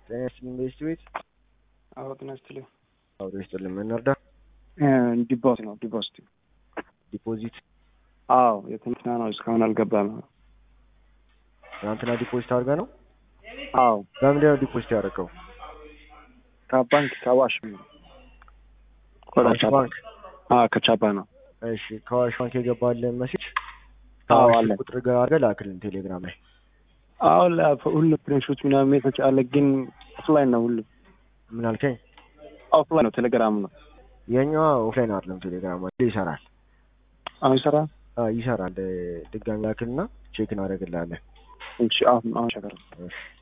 ጤና ይስጥልኝ በስቲ ቤት አዎ ጤና ይስጥልኝ። አብሮ ይስጥልኝ። ምን እንርዳ? ዲፖዚት ነው ዲፖዚት። ዲፖዚት አዎ የትናንትና ነው እስካሁን አልገባም። ትናንትና ዲፖዚት አድርገህ ነው? አዎ በምንድን ነው ዲፖዚት ያደረገው? ከባንክ ከዋሽ ነው። ከዋሽ ባንክ። አዎ ከቻባ ነው። እሺ ከዋሽ ባንክ የገባልን መሴጅ አዎ ከዋሽ አለ። ቁጥር ጋር አድርገህ ላክልን ቴሌግራም ላይ። አዎ ሁሉ ፕሪንሾች ምናምን ሜቶች አለ፣ ግን ኦፍላይን ነው ሁሉ ምን አልከኝ? ኦፍላይን ነው ቴሌግራም ነው። የኛዋ ኦፍላይን አይደለም ቴሌግራም ላይ ይሰራል። አሁን ይሰራ አዎ ይሰራል። ድጋሚ ላክልና ቼክ እናደርግልሃለን። እሺ አሁን አሁን ሸገር እሺ